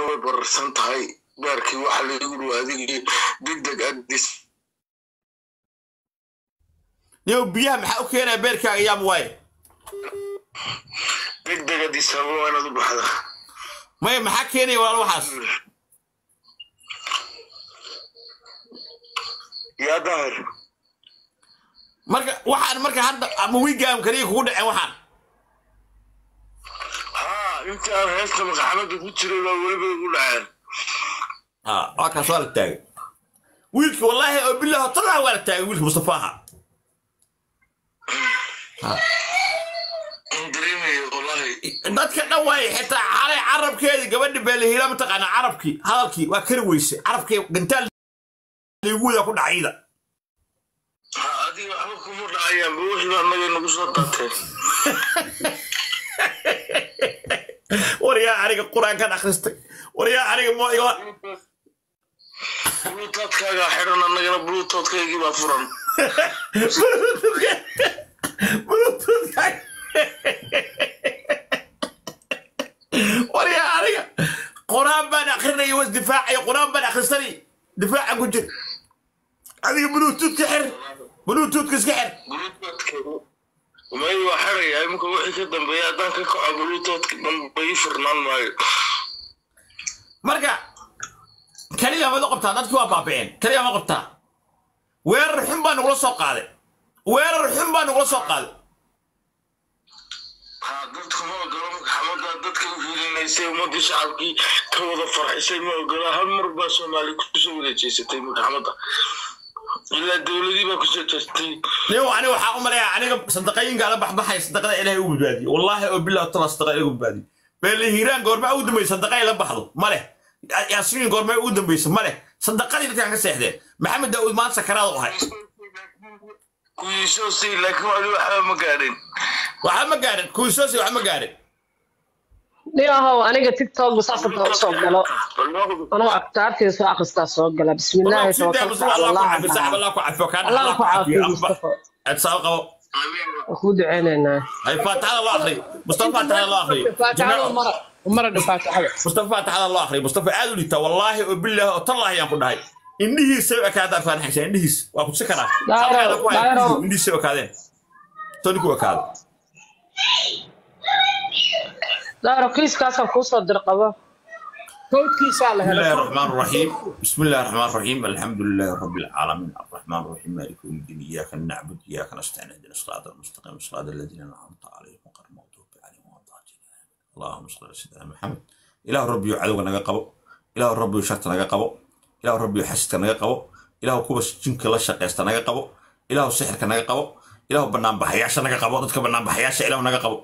way bararsan tahay beerkii waxa lagu dhow adigii degdeg adis niyow biyaha maxaa u keenaya beerkaaga yaab waaye degdeg adis ababa waa inaad u baxda maya maxaa keenaya walaal waxaas yaa daahir marka waxaan marka hadda ama wigaam kaliya kugu dhaceen waxaan haa intii aan heesta madaxamada ku jiray baa weliba igu dhaceen ha waa kaas waa la taagay wiilka wallaahi oo bilahi talaa waa la taagay wiilka mustafaaha in dareemayo wallahi dadka dhan waaye xitaa xalay carabkeedii gabadhi beelahila mataqaana carabkii hadalkii waa kari weyse carabkii gantaal liigu wadaa ku dhacayda ha adiga waxba kuma dhacayaanba wixii baa naga nagu soo daateen waryaa aniga qur-aankan akhristay waryaa aniga mo iga bluutootkaagaa xidhan annagana bluutootkayagii baa furan waryaa aniga qur-aan baan akrinaya was difaacaya qur-aan baan akhrisanay difaacan ku jir adiga bluetoothka xir bluetoothka iska xir may waa xidhaya iminka wixii ka dambeeya haddaan ka kaco bluutootka dambe ii furnaan maayo marka kaliya mad u qabtaa dadkii waa baaba'een kaliya ma qabtaa weerar xun baa nagula soo qaaday weerar xun baa nagula soo qaaday ha dadku ma ogola maxamada dadka u hiilinaysay ummadii shacabkii ka wada farxisay ma ogola hal mar baa soomaali kusoo wada jeesatay maxamada ilaa dowladii baa kusoo jeestay niyow aniga waxaa u maleeyaa aniga sadaqayinkaa la baxbaxaya sadaqada ilaahay u badbaadiye wallaahi oo bilah tala sadaqa ilagu badbaadiye beele hiiraan goormaa ugu dambaysa sadaqa ay la baxdo ma leh yaasiin goormaa ugu dambaysa ma leh sadaqadii dadkaan ka seexdeen maxamed daawud maanta sakaraad u ahay kuwiisoo si laakiin wali waxba ma gaadhin waxba ma gaarin kuwisoosi waxba ma gaarin niyahow aniga tiktok saasa doo soo galo anoo aktaartii soo akhristaa soo gala bismillaahi tawakkaltu cala allah allah ku cafiyo kaan allah ku caafiyo mustafa adsaab qabo waan kuu duceynaynaa ay faataxada loo akriyo mustafa faataxada loo akriyo faatixada mara mara dha faatixada mustafa faataxada loo akriyo mustafa aad u litaa wallaahi oo bilaahi oo tallahi ayaan ku dhahay indhihiisay u ekaadaan faanaxaysa indhihiis waa ku tusi karaa Daaro, Halkaana ku haya, daaro. indhihiisay u ekaadeen toni ku ekaada daaro kiiskaasaan kuu soo dirqabo kowdkiisaa la بسم الله helay الرحمن الرحيم بسم الله الرحمن الرحيم الحمد لله رب العالمين الرحمن الرحيم مالك يوم الدين اياك نعبد اياك نستعين اهدنا الصراط المستقيم صراط الذين انعمت عليهم غير المغضوب عليهم ولا الضالين اللهم صل على سيدنا محمد اله ربي عدو نغا قبو اله ربي شرط نغا قبو اله ربي حسد نغا قبو اله كوبا جنك لا شقيست نغا قبو اله سحرك نغا قبو اله بنان بحياش نغا قبو ددك بنان بحياش اله نغا قبو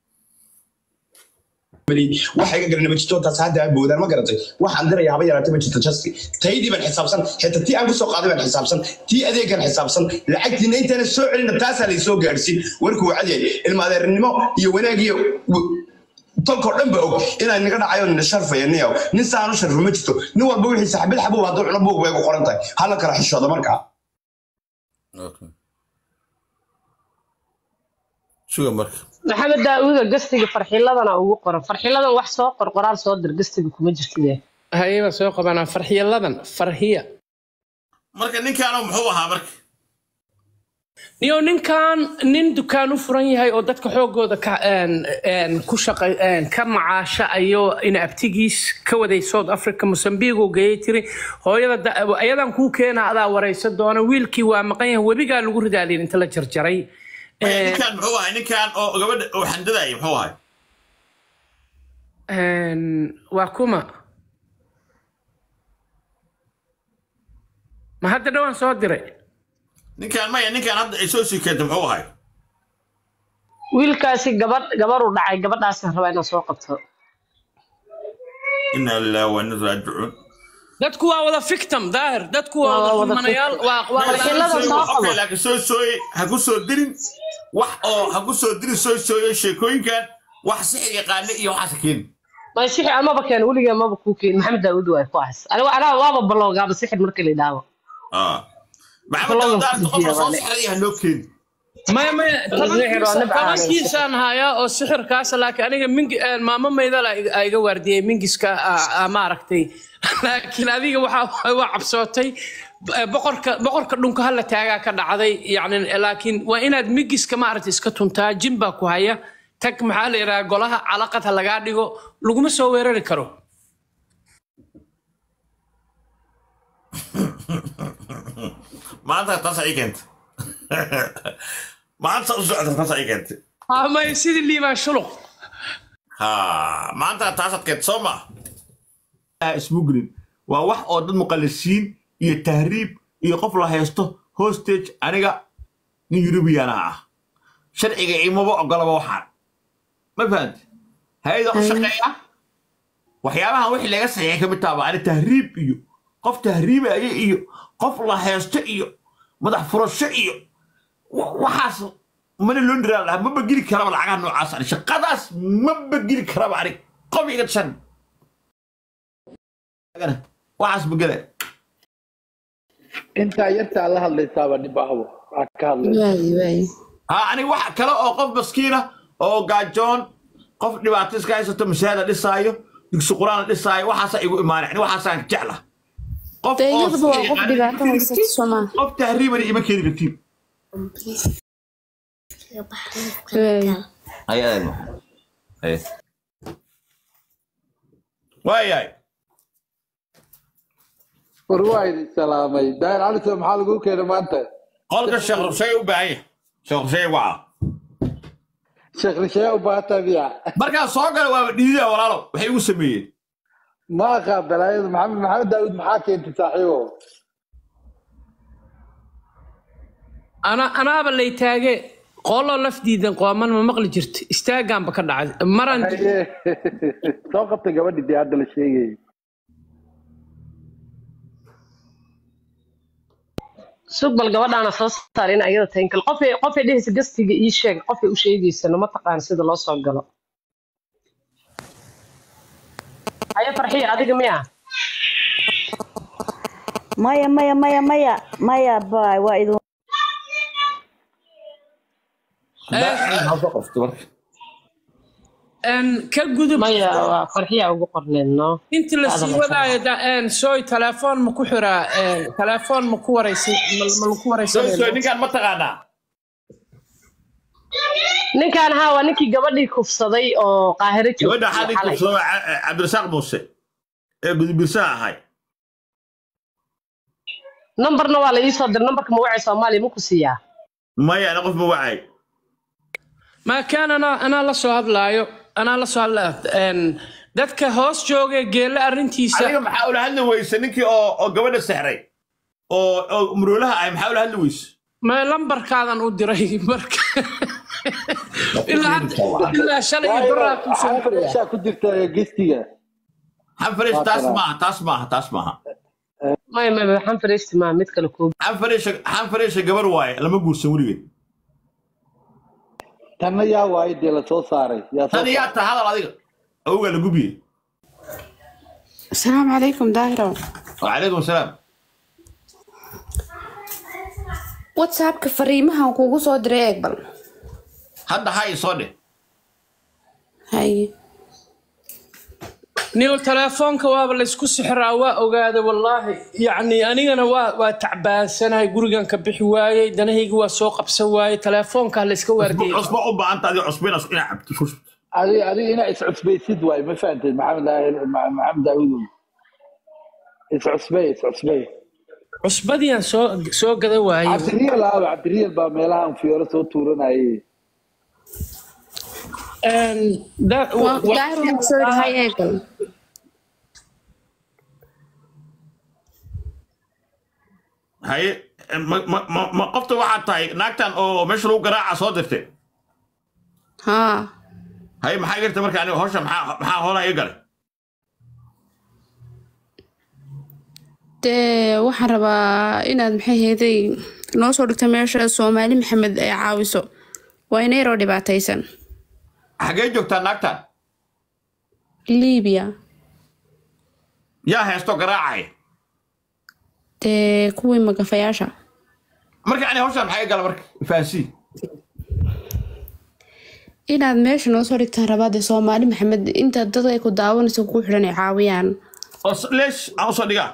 waxa iga garanay ma jirto taas hadda boodaan ma garatay waxaan diraya haba yaraatay ma jirto jaski taydii baan xisaabsan xitaa tii aan ku soo qaaday baan xisaabsan tii adeegan xisaabsan lacagtiina intaana soo celina taasaa lay soo gaadhsiin warkuu wacad yahay ilma adeernimo iyo wanaag iyo tolkoo dhan ba og inaan naga dhacayo nina sharfaya niyaw nin saanu sharfo ma jirto nin walba wixii saxbil xabuub hadduu cuno buug bay ku qoran tahay hala kala xishooda markaa شو مرك maxamed daauuda gastiga farxiladana ugu qoran farxiladan wax soo qor qoraal soo dir gastiga kuma jirtide hayaba soo qabanaa farxiyaladan farxiya marka ninkaanu muxuu ahaa marka niyo ninkan nin dukaan u furan yahay oo dadka xoogooda ka een, een, ku shaqa een, ka macaasha ayo in abtigiis ka waday south africa mosambique uu geeyey tiri hooyada da- ayadan kuu keena adaa waraysa doona wiilkii waa maqan yahay webigaa lagu ridaalin inta la jarjaray Een, ninkaan muxuu ahay ninkaan oo gabadha oo xandadaya muxuu ahay een, waa kuma ma hadda dhowaan soo diray ninkaan maya ninkaan hadda ay soo sii keentay muxuu ahay wiilkaasi gabadh gabarhu dhacay gabadhaasaan rabaa inaan soo qabto ina lillahi wa inna ilaihi raajicuun dadku waa wada victim daahir dadku waa Waa wada wada dhumanayaal waa waa Farxilada soo qabo. Okay, laakiin soo sooye ha ku soo dirin wax oo ha ku soo dirin soo sooye sheekooyinkan wax sixir yaqaane iyo waxaas ha keeni may sixir amaba keen weligee maba kuu keen maxamed daauud waay ku ahas aniga anaa waaba baloogaaba sixir marka la idhaawo Ah. maxamed Ballogan daawud ku qofka soo jiya, sixray ha loo keeni maya maya Sixir waa nabca tobankiisaan hayaa oo sixirkaas laakiin aniga mingi maamo maydala aa iga waardiyey mingiska aa- aa maaragtay laakiin adiga waxaa waa cabsootay Eh, boqorka boqorka dhunka hala taagaa ka dhacday yani laakiin waa inaad mingiska maaragtay iska tuntaa jin baa ku haya tag maxaa la yidhaha golaha calaqad ha lagaa dhigo laguma soo weerari karo maanta taas ay keentay maanta u socota taas ay keentay Ah, maya sidii liibaan shuluq ha maanta taasaad keentay soo ma smuglin waa wax oo dad muqallisiin iyo tahriib iyo qof la haysto hostage aniga nin yurubiyana ah sharciga imaba ogolaba waxaan ma fahamti hay-ada u shaqeeya waxyaabahan wixii laga saxiixay ka mid taaba ani tahriib iyo qof tahriibaya iyo qof la haysto iyo madax furasho iyo wa- waxaas mana loo dhiraa lahaa maba geli karaba lacagaha noocaas ani shaqadaas maba geli karaba ani qof iga shan waxaas ma gelaya intaa yartaa la hadlaysaaba dhibahbo aa ka hadlaysa waayi waayi ha ani wax kale oo qof maskiina oo gaajoon qof dhibaato iska haysato mashaahada dhisaayo dugsi quraan dhisaayo waxaasa igu imaanay ani waxaasaan jecla qof dee oo iyaduba waa qof yaqaan- dhibaato haysata soomaa qof tahriibani ima keeni kartiin waayi waayahay war waa idin salaamay daahir cali soo maxaa lagu keenay maanta qolka sheekh rushay u baahan yahay sheekh rushay waca sheekh rishaya u baahataa miya markaa soo gala waaba dhiidida walaalo waxay igu sameeyeen ma aqaa balaayada maxamed maxamed daawud maxaa keentay saaxiibo ana anaaba lay taage qooloo laf diidan qooman ma maqli jirto istaagaanba ka dhacday maran Haye. soo qabtay gabadhii dee hadda la sheegayay sug bal gabadhaana soo saar in ayada tahay inkal qofay qofay dhehaysa gastiga ii sheeg qofay u sheegaysana ma taqaan sida loo soo galo haye farxiya adiga miya maya maya maya maya maya bay waa idin Een, ka gudub maya waa farxiya ugu qorneed no inta la sii wadaayo da- een, sooy telefoon ma ku xiraa een, telefoon ma ku waraysan ma ma lagu soo waraysanaya ninkaan ma taqaanaa ninkan haa waa ninkii gabadhii kufsaday oo qaahiro gabadha joogtay xadii xalay. kubsado cabdirasaaq muuse ee gudubirsaha ahay nambarna waa la ii soo diray nambarka magacay soomaaliya ma ku siiyaa maya ana qof ma wacay ma kaan anaa anaa la soo hadlaayo anaa la soo hadlaya een, dadka hoos jooga geelle arrintiisa adiga maxaa ula hadli weyse ninkii oo oo gabadha sexray oo oo muroolaha ahay maxaa ula hadli weyse ma lambarkaadan u diray marka ilaa hadda- ilaa shalay iyo baraa ku soo xanfar ishaa ku jirta gestiga xanfaresh taas maaha taas maaha taas maaha maya maya waxaan fariisti maa mid kale koobi xanfareesha xanfareesha gabar waaye lama guursan weligeed tanna yaa waayo dee la soo saaray yaa soo tan yaa ta hadal adiga awgaa la gubiyey asalaamu calaykum daahiro wacalaykum asalaam whatsappka fariimahan kuugu soo diray eeg bal hadda hay soo dheh haye niyo telefoonka waaba laysku sixiraa waa ogaaday wallaahi yacni anigana waa waa tacbaansanahay gurigan ka bixi waayey danahayga waa soo qabsan waayey telefoonka layska waardiyey cusbo u baahanta adiga cusbo inaad inaad cabto isku shubto adiga adiga inaa iscusbaysid waayo ma fahanteed maxamed daahir Ma- maxamed daawudow iscusbay iscusbay cusbadiiaan soo soo gada waayey cabdiriyal aaba cabdiriyal baa meelahan fiyooro soo tuuranayay Een, da- waa wa- daahiro waxaa soo yidhi haye eeg bal haye ma ma ma ma qofta waxaad tahay naagtan oo meesha lagu garaaca soo dirtay haa haye maxaa garta marka aniga hawsha maxaa maxaa hoolaa iga galay dee waxaan rabaa inaad maxay heeday noo soo dhigto meesha soomaali maxamed ay caawiso waa inayroo dhibaataysan xagee joogtaa naagtan liibiya yaa heesto garaacaya dee kuwii magafayaasha marka ani hawshan maxaa iga gala marka fahansii inaad meesha noo soo dhigtaan rabaade soomaali maxamed inta dadka ay ku daawanayso ku xidhan ay caawiyaan oo s- leesh aan usoo dhigaa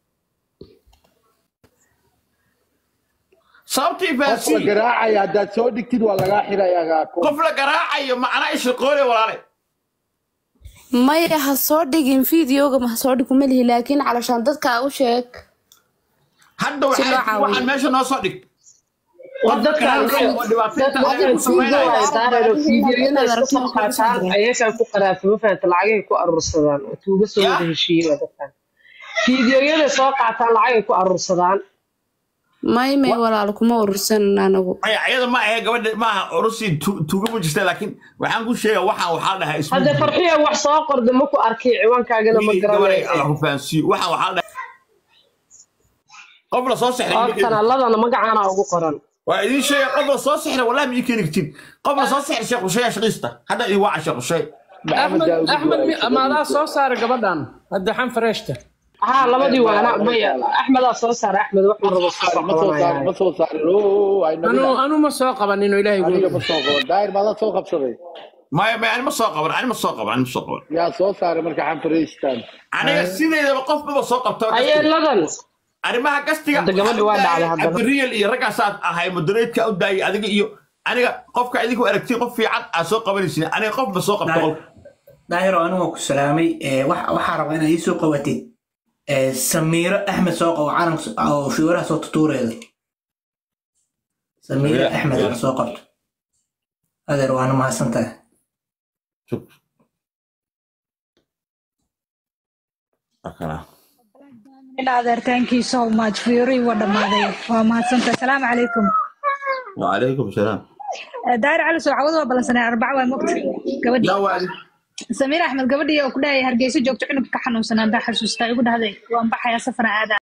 sababtii qof la fahansiin garaacaya haddaad soo dhigtid waa lagaa xirayaa qof la garaacayo macnaa ishaqoole walaale maya ha soo dhigin fideoga ma ha soo dhig kuma lihi laakiin calashaan dadka u sheeg hadda Si loo waxaa caawiyo. waxaan meesha noo soo dhig war dadkan oo dhibaatooyinka dadkan ayaga ku sameynaya fiideo ay saareen oo fiidiyoyada iska soo qaataan ayagaan ku qaraafo ma fahanta lacagay ku aruursadaan oo tuuga soo wada heshiiyey waa dadkan fiidiyoyada soo qaataan lacagay ku aruursadaan may may walaal kuma urursanan anagu maya ayada ma ahe gabadha maaha orusii tuuga ma jirta laakiin waxaan ku sheega waxaan waxaa dhahay ismu hadda farxiya wax soo qorda ma ku arkay ciwaankaagana ma gabaday alla garanayo ku fahansiiyo waxaan waxaa dhahay qof la soo sexray oo kanaaladana magacaana ugu qoran waa idiin sheega qof la soo sexray wallahi ma ii keeni kartin qof la soo sexray sheekh usheeya shaqiista hadda idin waaca sheekh usheey axmed axmed mi- amaadaa soo saaray gabadhan hadda xan fareeshta haa labadii waana maya axmedaa soo saara axmed wuxuu rabo iska soo ma soo saarin qabanaya ma soo saarin oo ay anu nabiga anu ma soo qabanin oo ilaahay aniga gu ma soo qaban daahir maadaa soo qabsaday maya maya ani ma soo qaban ani ma soo qaban ani ma soo qaban yaa soo saaray marka xanfariistan aniga sideedaba qof maba soo qabto ayeeladan arrimaha gastiga Hadda gabadha waa dhacday haddana. cabdiriyal iyo raggaasaad ahay moderatetka u daayay adiga iyo aniga qofka idinku aragtiin qof fiican aad soo qabanaysin aniga qof ma soo qabto qolka daahiro anigu waan ku salaamay ee, wax- waxaa rabaa inaad ii soo qabatid ee, samiiro axmed soo qabo calanka so- oo fiwaraha soo tutuureeda samiiro Samiiro axmed Axmed. aan soo qabto adeer waana mahadsantahay Akana. ila adeer thank you so much fiyorii waa dhammaaday waa mahadsanta asalaamu calaykum وعليكم السلام daahir cali soo cawada waa ballansanay arbaca waa mogta gabadhii لا وعلي samiir axmed gabadhii oo ku dhahaya hargeysa joogto cunugka ka xanuunsan haddaa xasuustaa igu dhahday waan baxayaa safar aada